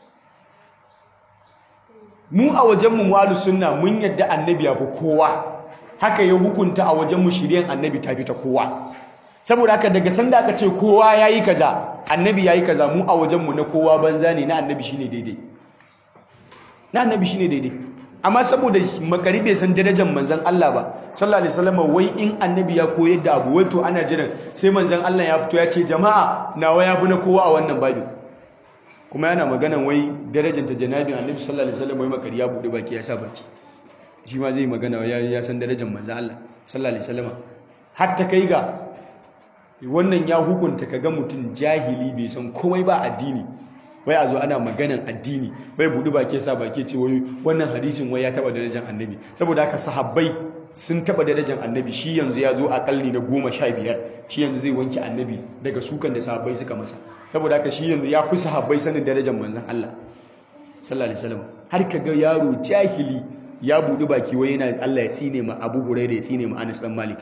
A: mu a wajenmu mu'alus sunna mun yadda annabi ya fi kowa haka ya hukunta a wajenmu shiryan annabi ta fi ta kowa saboda haka daga sanda aka ce kowa ya yi kaza annabi ya yi kaza mu a wajenmu na kowa banza ne na annabi shine daidai na annabi shine daidai amma saboda makari bai san darajar manzon Allah ba sallallahu alaihi wasallam wai in annabi ya koyar da abu wai to ana jiran sai manzon Allah ya fito ya ce jama'a nawa ya fi na kowa a wannan babu kuma yana maganan wai darajar ta janabin annabi sallallahu alaihi wasallam wai makari ya bude baki ya sa baki shi ma zai magana ya ya san darajar manzon Allah sallallahu alaihi wasallam har ta kai ga wannan ya hukunta kaga mutum jahili bai san komai ba addini wai a zo ana maganan addini bai buɗi baki sa baki ce wai wannan hadisin wai ya taba darajar annabi saboda haka sahabbai sun taba darajar annabi shi yanzu ya zo a kalli na goma sha biyar shi yanzu zai wanke annabi daga sukan da sahabbai suka masa saboda haka shi yanzu ya fi sahabbai sanin darajar manzon Allah sallallahu alaihi wasallam har ka ga yaro jahili ya buɗi baki wai yana Allah ya tsine ma Abu Hurairah ya tsine ma Anas dan Malik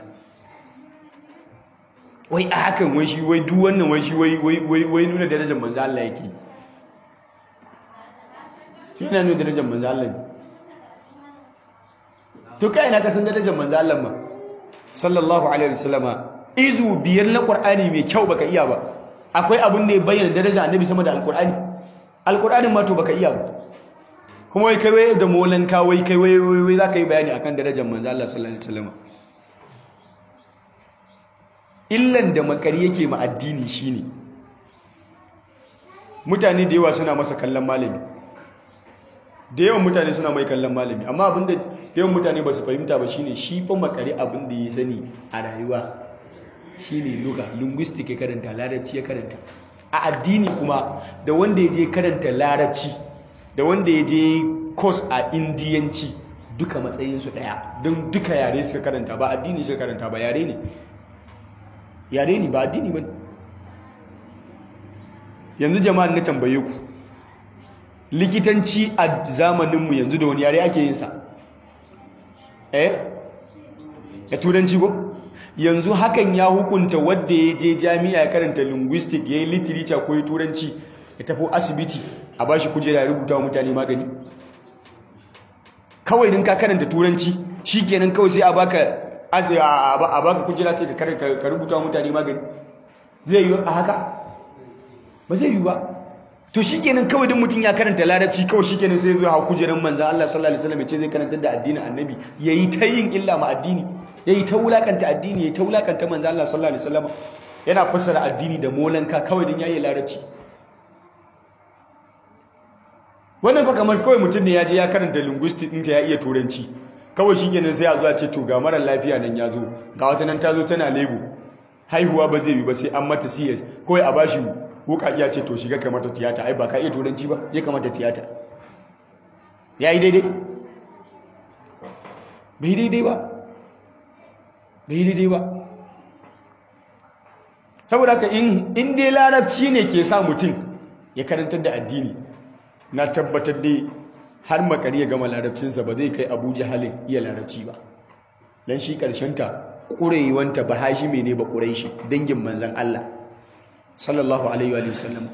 A: wai a hakan wai shi wai duk wannan wai shi wai wai wai nuna darajar manzon Allah yake shi yana nuna darajar manzo Allah ne to kai ina ka san darajar manzo Allah ma sallallahu alaihi wasallama izu biyar na qur'ani mai kyau baka iya ba akwai abin da ya bayyana daraja annabi sama da alqur'ani alqur'anin ma to baka iya ba kuma wai kai wai da molan ka wai kai wai wai zaka yi bayani akan darajar manzo Allah sallallahu alaihi wasallama illan da makari yake ma addini shine mutane da yawa suna masa kallon malami da yawan mutane suna mai kallon malami amma abinda da yawan mutane ba su fahimta ba shine shi fa makare abin da ya sani a rayuwa shine luga linguistic ya karanta larabci ya karanta a addini kuma da wanda ya je karanta larabci da wanda ya je course a indiyanci duka matsayinsu daya don duka yare suka karanta ba addini suka karanta ba yare ne yare ne ba addini ba yanzu jama'an na tambaye ku likitanci a zamaninmu yanzu da wani yare ake yin sa eh ya turanci ko yanzu hakan ya hukunta wadda ya je jami'a ya karanta linguistic ya yi literature ko ya turanci ya tafi asibiti a bashi kujera ya rubuta wa mutane magani kawai din ka karanta turanci shikenan kawai sai a baka a baka kujera ce ka rubuta mutane magani zai yi a haka ba zai yi ba to shikenan kawai din mutum ya karanta larabci kawai shikenan sai zai hau kujerar manzan Allah sallallahu alaihi wasallam ya ce zai karanta da addinin annabi yayi ta yin illa ma addini yayi ta wulakanta addini yayi ta wulakanta manzan Allah sallallahu alaihi wasallam yana fassara addini da molanka kawai din yayi larabci wannan fa kamar kawai mutum ne ya je ya karanta linguistic ɗinta ya iya turanci kawai shi kenan sai a zuwa ce to ga mara lafiya nan ya zo ga wata nan ta zo tana lebo haihuwa ba zai yi ba sai an mata cs kawai a bashi wuka iya ce to shiga kamata tiyata ai ba ka iya turanci ba ya kamata tiyata ya yi daidai bai daidai ba bai daidai ba saboda haka in dai larabci ne ke sa mutum ya karantar da addini na tabbatar dai har makari ya gama larabcinsa ba zai kai abu jihalin iya larabci ba don shi ta ƙurewanta ba hashime ne ba ƙurai shi dangin manzan Allah sallallahu alaihi wa sallam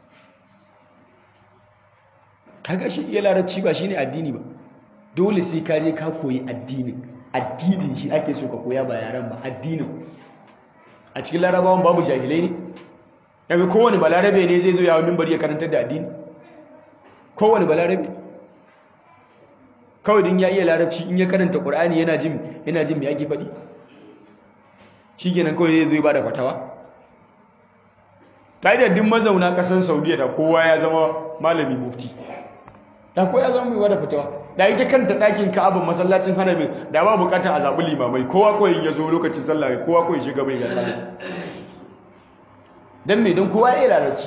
A: kaga shi iya larabci ba shi ne addini ba dole sai ka je ka koyi addinin addinin shi ake so ka koya ba yaren ba addinin a cikin larabawan babu jahilai ne yanzu kowane balarabe ne zai zo yawon mimbar ya karantar da addini kowane balarabe kawai din ya iya larabci in ya karanta ƙur'ani yana jin yana jin me ake faɗi shi kenan kawai zai zo ba da fatawa ta din mazauna ƙasar saudiya da kowa ya zama malami mufti da kowa ya zama mai wada fatawa da ita kanta ɗakin ka'abin masallacin hanamin da ba bukatar a zaɓi limamai kowa kawai ya zo lokacin sallah kowa kawai shiga mai ya sallah don me don kowa ya iya larabci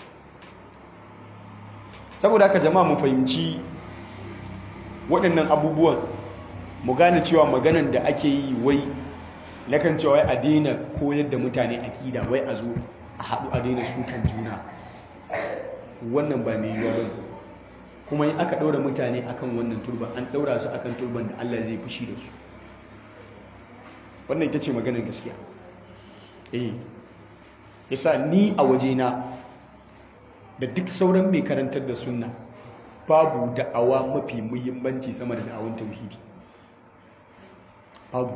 A: saboda haka jama'a mu fahimci waɗannan abubuwan mu gane cewa maganan da ake yi wai na kan cewa wai a daina koyar da mutane akida wai a zo a haɗu a daina sukan juna wannan ba mai yiwuwa bane kuma in aka ɗaura mutane akan wannan turban an ɗaura su akan turban da Allah zai fushi da su wannan ita ce maganar gaskiya eh yasa ni a wajena da duk sauran mai karantar da sunna babu da'awa mafi muhimmanci sama da da'awun tauhidi babu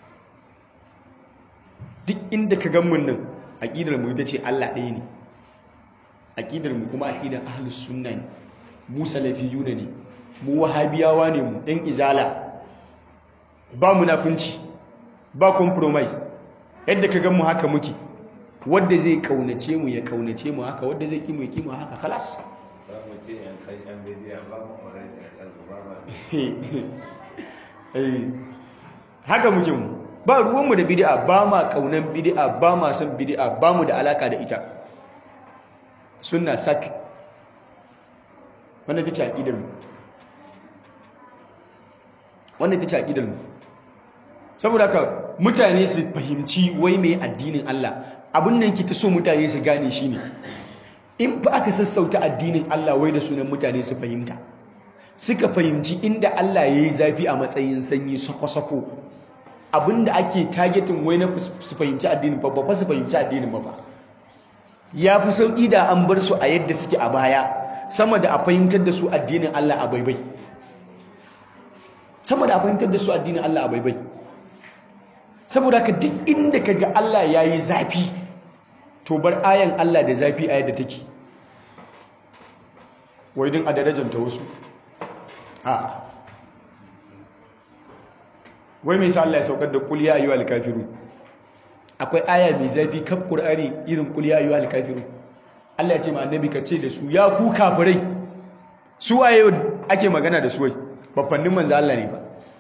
A: duk inda ka gan mun nan aqidar mu ita ce Allah ɗaya ne aqidar mu kuma aqidar ahlus sunna ne mu salafiyuna ne mu wahabiyawa ne mu ɗan izala ba munafunci ba compromise yadda ka gan mu haka muke wadda zai kaunace mu ya kaunace mu haka wadda zai kimu ya kimu haka khalas haka muke mu ba ruwanmu da bid'a ba ma kaunan bid'a ba ma son bid'a ba mu da alaka da ita sunna sak wannan ta ce aqidar mu wannan ta ce aqidar mu saboda haka mutane su fahimci wai mai addinin Allah abin nan ki ta so mutane su gane shine in fa aka sassauta addinin Allah wai da sunan mutane su fahimta suka fahimci inda Allah ya yi zafi a matsayin sanyi sako-sako abinda ake targetin wai na su fahimci addinin ba ba su fahimci addinin ba ba ya fi sauƙi da an bar su a yadda suke a baya sama da a fahimtar da su addinin Allah a baibai sama da a fahimtar da su addinin Allah a baibai saboda haka duk inda ka ga Allah ya yi zafi to bar ayan Allah da zafi a yadda take wai din a darajanta wasu a wai mai sa Allah ya saukar da kul ya ayyuhal kafirun akwai aya mai zafi kaf qur'ani irin kul ya ayyuhal kafirun Allah ya ce ma annabi ka ce da su ya ku kafirai su waye ake magana da su wai babbannin manzo Allah ne ba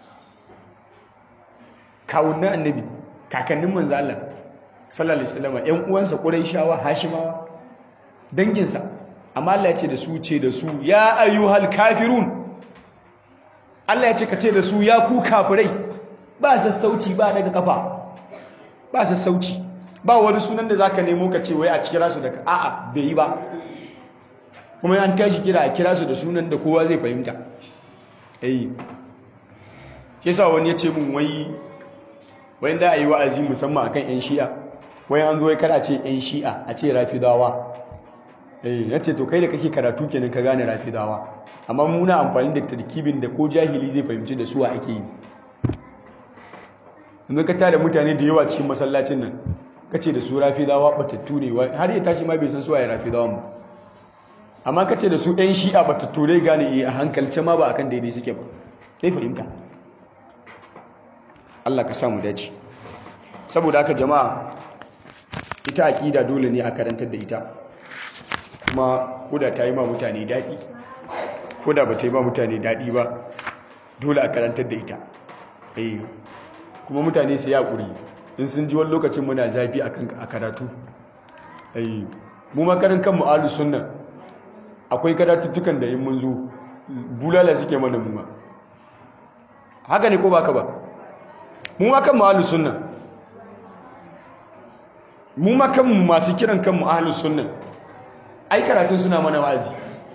A: kawunan annabi kakannin manzo Allah sallallahu alaihi wasallam ƴan uwansa quraishawa hashimawa danginsa amma Allah ya ce da su ce da su ya ayyuhal kafirun Allah ya ce ka ce da su ya ku kafirai ba sassauci ba daga kafa ba sassauci ba wani sunan da zaka nemo ka ce wai a kira su daga a'a bai yi ba kuma an tashi kira a kira su da sunan da kowa zai fahimta eh kisa wani ya ce mun wai wai da ayi wa'azi musamman akan yan shi'a wai an zo wai kada ce yan shi'a a ce rafidawa eh yace to kai da kake karatu kenan ka gane rafidawa amma muna amfani da tarkibin da ko jahili zai fahimci da suwa ake yi yanzu ka tada mutane da yawa cikin masallacin nan ka ce da su rafidawa batattu ne har ya tashi ma bai san suwa ya rafidawan ba amma ka ce da su ɗan shi'a batattu ne gane a hankalce ma ba akan daidai suke ba zai fahimta Allah ka samu dace saboda haka jama'a ita aƙida dole ne a karantar da ita kuma koda ta yi ma mutane daɗi koda ba ta yi ma mutane daɗi ba dole a karantar da ita kuma mutane su yaƙuri in sun ji wani lokacin muna zafi a karatu mu makarin kan mu'alu sunna akwai karatuttukan da in mun zo bulala suke mana muma haka ne ko baka ba mu ma kan mu'alu sunna mu ma kan masu kiran kan mu'alu sunna ai karatun suna mana wazi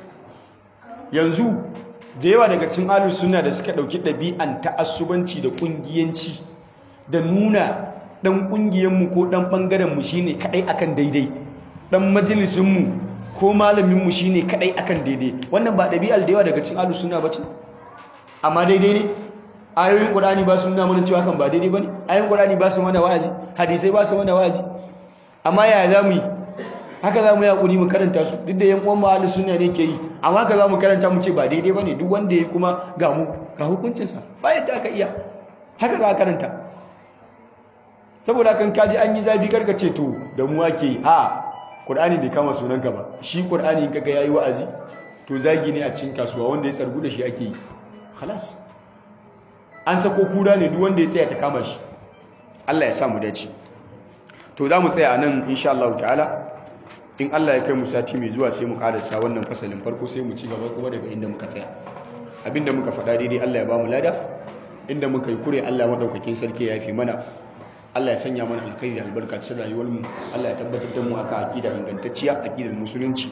A: yanzu da yawa daga cin ahlus sunna da suka dauki ɗabi'an ta'assubanci da kungiyanci da nuna dan kungiyanmu ko dan bangaren mu shine kadai akan daidai dan majalisin mu ko malamin mu shine kadai akan daidai wannan ba ɗabi'al da yawa daga cin ahlus sunna bace amma daidai ne ayoyin qur'ani ba su nuna mana cewa kan ba daidai bane ayoyin qur'ani ba su mana wa'azi hadisai ba su mana wa'azi amma yaya zamu yi haka za mu yi hakuri mu karanta su duk da yan uwan mu ahlus sunna ne ke yi amma haka za mu karanta mu ce ba daidai bane duk wanda ya kuma ga mu ga hukuncinsa ba yadda aka iya haka za a karanta saboda kan kaji an yi zafi karka ce to da mu ake yi a qur'ani bai kama sunanka ba shi qur'ani in kaga yayi wa'azi to zagi ne a cikin kasuwa wanda ya tsargu da shi ake yi khalas an sako kura ne duk wanda ya tsaya ta kama shi Allah ya sa mu dace to za mu tsaya a nan insha Allah ta'ala in Allah ya kai mu sati mai zuwa sai mu karasa wannan fasalin farko sai mu ci gaba kuma daga inda muka tsaya abinda muka faɗa daidai Allah ya ba mu lada inda muka yi kure Allah madaukakin sarki ya fi mana Allah ya sanya mana alkhairi da albarka cikin rayuwar mu Allah ya tabbatar da mu akan aqida ingantacciya aqidar musulunci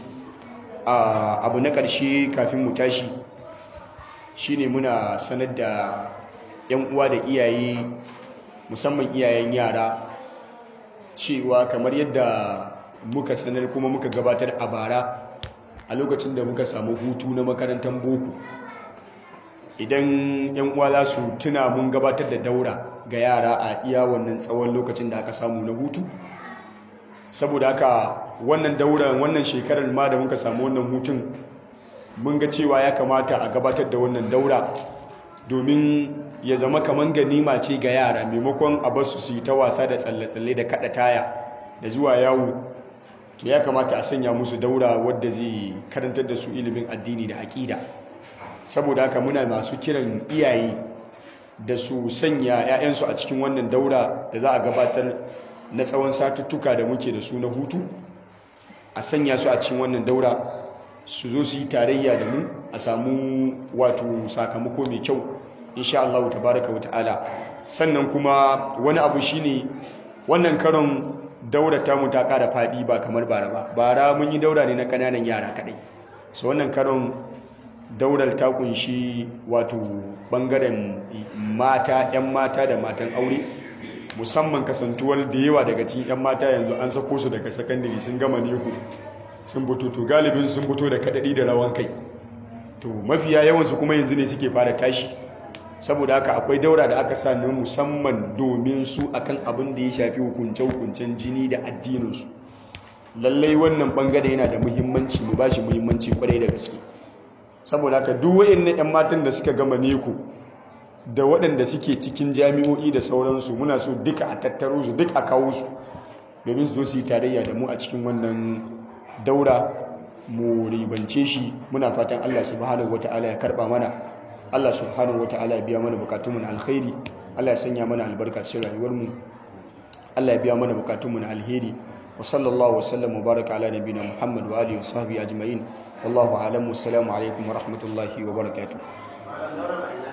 A: abu na ƙarshe kafin mu tashi shine muna sanar da yan uwa da iyaye musamman iyayen yara cewa kamar yadda muka sanar kuma muka gabatar a bara a lokacin da muka samu hutu na makarantar boko idan yan uwa za su tuna mun gabatar da daura ga yara a iya wannan tsawon lokacin da aka samu na hutu saboda haka wannan daura wannan shekarar ma da muka samu wannan hutun mun ga cewa ya kamata a gabatar da wannan daura domin ya zama kamar ganima ce ga yara maimakon a basu su yi ta wasa da tsalle-tsalle da kada taya da zuwa yawo to ya kamata a sanya musu daura wadda zai karantar da su ilimin addini da aƙida saboda haka muna masu kiran iyaye da su sanya 'ya'yansu a cikin wannan daura da za a gabatar na tsawon satuttuka da muke da su na hutu a sanya su a cikin wannan daura su zo su yi tarayya da mu a samu wato sakamako mai kyau insha Allah tabaraka wa ta'ala sannan kuma wani abu shine wannan karon daura tamu ta ƙara faɗi ba kamar bara ba bara mun yi daura ne na kananan yara kaɗai so wannan karon daurar ta kunshi wato bangaren mata 'yan mata da matan aure musamman kasantuwar da yawa daga cikin 'yan mata yanzu an sako su daga sakandare sun gama neku sun fito to galibin sun fito da kaɗaɗi da rawan kai to mafiya yawansu kuma yanzu ne suke fara tashi saboda haka akwai daura da aka sa ne musamman domin su akan abin da ya shafi hukunce-hukuncen jini da addininsu lallai wannan bangare yana da muhimmanci mu ba shi muhimmanci kwarai da gaske saboda haka duk wayannan 'yan matan da suka gama neko da waɗanda suke cikin jami'o'i da sauransu muna so duka a tattaro su duk a kawo su domin su zo su yi tarayya da mu a cikin wannan daura mu ribance shi muna fatan Allah subhanahu wata'ala ya karba mana Allah subhanahu wata'ala ya biya mana bukatunmu na alkhairi Allah ya sanya mana albarka cikin rayuwarmu Allah ya biya mana bukatunmu na alheri wa sallallahu wasallam wa baraka ala nabiyina Muhammad wa alihi wa sahbihi ajma'in wallahu a'lam assalamu alaikum wa rahmatullahi wa barakatuh